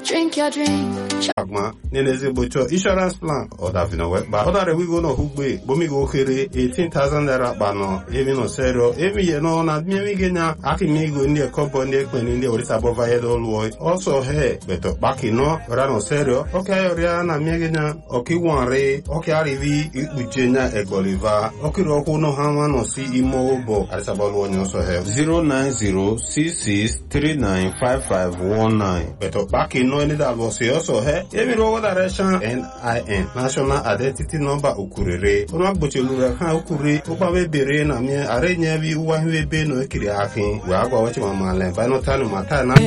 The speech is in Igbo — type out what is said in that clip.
drink your drink. agma nene ezigbo chọọ insurance plan ọdavino wekpa ọdara wigo na hugbe bomigo okere 18,000 naira kpano emi no serio emi ye no na miemi genya aki migo ndị ekobo ndị ekpeni ndị orisa bova yedo luo also he beto kpaki no ora no serio oke ayoria na miegenya oki wanre oki arivi ikpuchenya egboliva okiri okwu no hama no si imo obo arisa bolu onye also he 09066395519 beto kpaki no any that was also he emi rogo direction NIN National Identity Number ukurere ọnụ agbochiluru ha ukuri ụgbabe bere na mie are nye bi ụwa hiwe be no ekiri afi wee agwa wachi mamale banotanu mata na